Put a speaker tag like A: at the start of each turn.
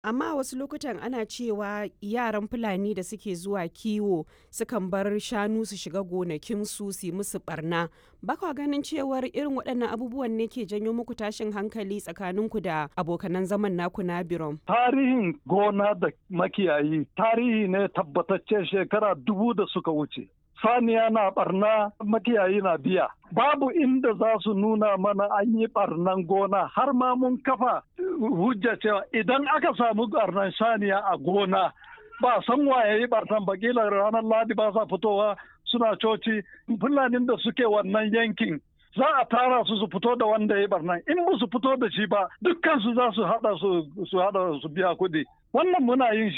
A: Amma wasu lokutan ana cewa yaran Fulani da suke zuwa kiwo sukan bar shanu su shiga gonakinsu su yi musu barna. Ba kwa ganin cewar irin waɗannan abubuwan ne ke janyo muku tashin hankali tsakaninku da abokanan zaman naku na Birom?
B: Tarihin gona da makiyayi tarihi ne tabbatacce shekara dubu da suka wuce. saniya na barna makiyayi na biya babu inda za su nuna mana an yi barnan gona har ma mun kafa hujja cewa idan aka samu barnan saniya a gona ba san waye yi barnan ba kila ranar ladi ba sa fitowa suna coci fulanin da suke wannan yankin za a tara su su fito da wanda ya barnan in ba su fito da shi ba dukkan su za su hada su hada su biya kuɗi wannan muna yin shi